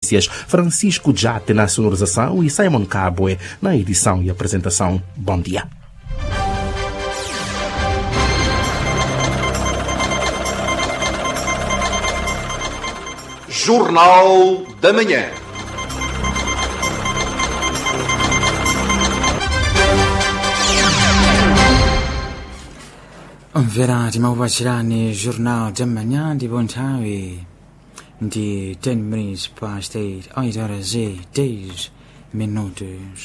Francisco Jate na sonorização e Simon Cabwe na edição e apresentação. Bom dia. Jornal da Manhã. mvera timakupatsirani jornal tam'manya ndipo nthawi ndi 10 minutes past 8 8 horas e 10 minutos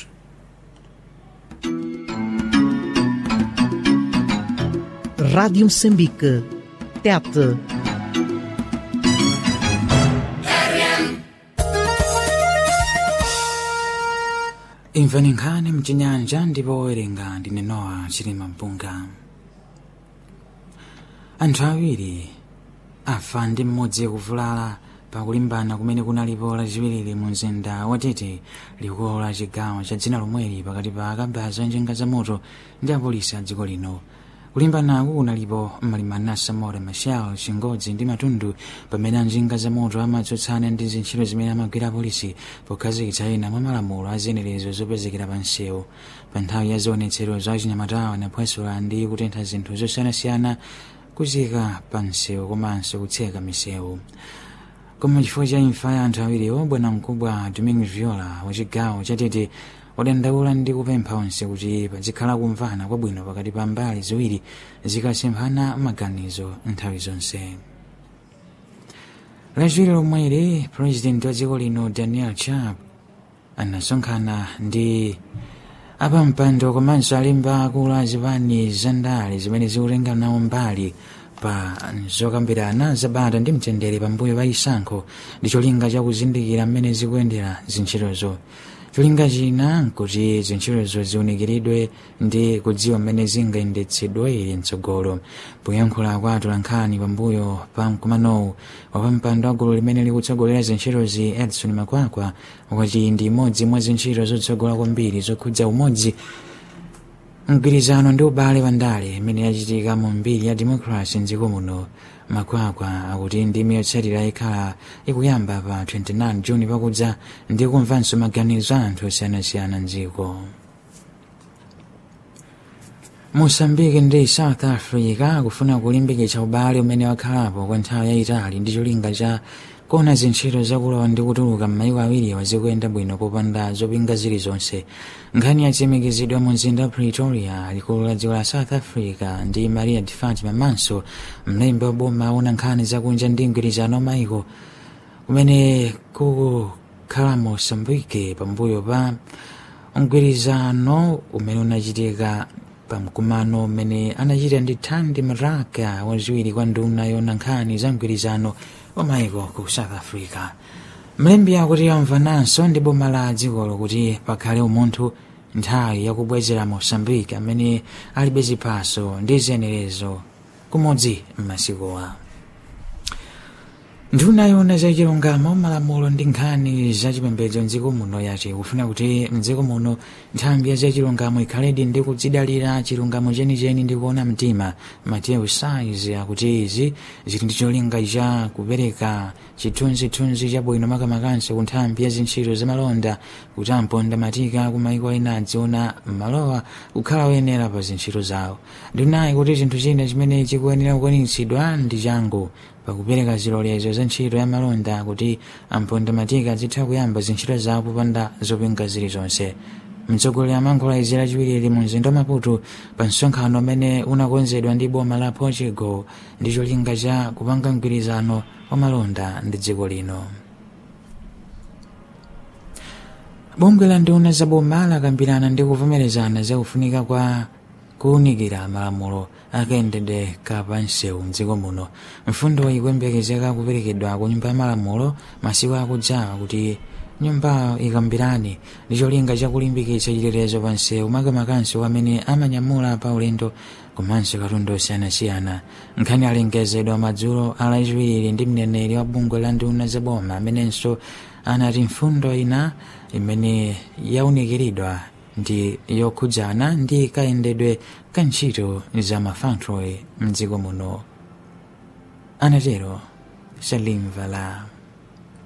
Rádio Moçambique. Tete. imvani nkhani mchinyanja ndipo owerenga ndine nowa chilima mpunga anthu awiri afa ndi mmodzi kuvulala pakulimbana kumene kunalipo lachiwiri mu mzinda watete likulu la chigawo cha dzina lomweli pakati pa akabaza njinga za moto ndi apolisi a dziko lino kulimbanaku kunalipo mmalimana samora machel chingodzi ndi matundu pamene anjinga za moto amatsutsana ndi zintchito zimene amagwira apolisi pokhazikitsa ena mwa malamulo a ziyenerezo zopezekera pa msewu pa nthawi ya zionetsero za chinyamatawa naphwasula ndi kutentha zinthu zosiyanasiyana kuzika pa msewu komanso kutseka misewu koma chifukwa cha imfa ya anthu awiriwo bwana mkubwa domingo viola wa chigawo chatete wadandaula ndi kupempha onse kuti pazikhala kumvana kwabwino pakati pa mbali ziwiri zikasemphana maganizo nthawi zonse lachiwiri lomweli purezidenti wa dziko lino daniel chap anasonkhana ndi apampando komanso alembi akulu a zipani zandale zimene zikutenga nawo mbali pa zokambirana zabata ndi mtendere pambuyo pa chisankho ndi cholinga chakuzindikira mmene zikuyendera zintchitozo cholinga china nkuti zintchitozo ziwunikiridwe ndi kudziwa mmene zingayendetsedwe mtsogolo poyankhula kwa atolankhani pambuyo pa mkumanowu wapampando wa gulu limene likutsogolera zintchitozi edson makwakwa wati ndi imodzi mwa zintchito zotsogola kwambiri zokhudza umodzi mgwirizano ndi ubale wa ndale imene yachitika mu mbiri ya democracy mdziko muno makwakwa akuti ndimi yotsatira ikhala ikuyamba pa 29 juni pakudza ndi kumvanso maganizo a anthu osiyanasiyana mdziko mosambike ndi south africa kufuna kulimbikitsa ubale umene wakhalapo kwa nthawi yayitali ndi cholinga cha kuona zintchito zakulowa ndi kutuluka m'mayiko awiriwa zikuyenda bwino popanda zopinga zilizonse nkhani yatsimikizidwa mu mzinda wa pretoria likulu la dziko la south africa ndi maria de fatima manso mlembi wa boma aona nkhani zakunja ndi mgwirizano wa mayiko kumene kukhala mosambike pambuyo pa mgwirizano umene unachitika pamkumano umene anachita ndi thandi maraka waziwiri kwa nduna yona nkhani za mgwirizano wa mayiko ku south africa mlembi akuti amvananso ndi boma la dzikolo kuti pakhale umunthu nthawi yakubwezera mosambike amene alibe ziphaso ndi ziyenerezo kumodzi m'masikowa nduna yona zachilungamo malamulo ndi nkhani zachipembedzo mdziko muno yati kufuna kuti mdziko muno nthambi ya zachilungamo ikhaledi ndi kudzidalira chilungamo chenicheni ndi kuona mtima mateo saizi akuti izi zili ndi cholinga cha kupereka chithunzithunzi chabwino makamakanso ku nthambi ya zintchito zamalonda kuti amponda matika ku maiko ena adziona malowa kukhala oyenera pa zintchito zawo ndunayi kuti chinthu china chimene chikuyenera kukwanitsidwa ndi changu pakupereka zilolezo za ntchito ya malonda kuti amponda matika azitha kuyamba zintchito zawo popanda zopinga zilizonse mtsogoleri amankhula izi lachiwiri mu mzinda wa maputo pa msonkhano umene unakonzedwa ndi boma la portugal ndi cholinga cha kupanga mgwirizano wa malonda ndi dziko lino bungwe la nduna za boma lakambirana ndi kuvomerezana za kufunika kwa kuwunikira malamulo akayendedwe kapansewu mdziko muno mfundo ikuyembekezeka kuperekedwa ku nyumba ya malamulo masiku akudzawa kuti nyumbayo ikambirane ndi cholinga chakulimbikitsa chitetezo pa nsewu makamakanso amene amanyamula pa ulendo komanso katundu osiyanasiyana nkhani alengezedwa madzulo alachiwiri ndi mneneri wa bungwe la nduna zaboma amenenso anati mfundo ina imene yawunikiridwa ndi yokhudzana ndi kayendedwe ka ntchito za mafactory mdziko muno anatero salim vala